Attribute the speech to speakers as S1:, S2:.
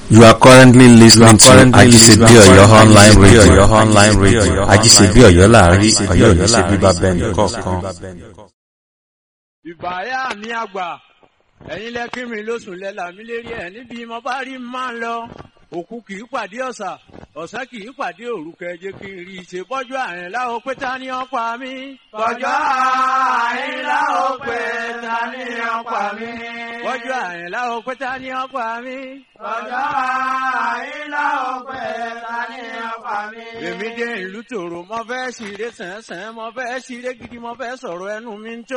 S1: You are currently listening to Ajisebi Oyo online radio.
S2: online radio.
S1: Ajisebi Oyo láàrin Ọ̀yọ́ ò ní ṣe bíbá bẹ́ẹ̀ nìkọ̀ọ̀kan.
S3: ìbáyà mi àgbà ẹ̀yin lẹ́kí mi lóṣùn lẹ́la mi lérí ẹ̀ níbi mo bá rí máa ń lọ òkú kì í pàdé ọ̀sà ọ̀sán kì í pàdé òru kẹjẹ kí n rí i ṣe bọ́jú àrìn láwo pé ta ni ọ̀pá mi. bọ́jú àrìn láwo pé ta ni ọ̀pá mi. bọ́jú àrìn láwo pé ta ni ọ̀pá mi. bọ́jú àrìn láwo pé ta ni ọ̀pá mi. èmi dé ìlú tòrò mo fẹ́ ṣeré sẹ́nsẹ́n mo fẹ́ ṣeré gidi mo fẹ́ sọ̀rọ̀ ẹnu mi ń tó.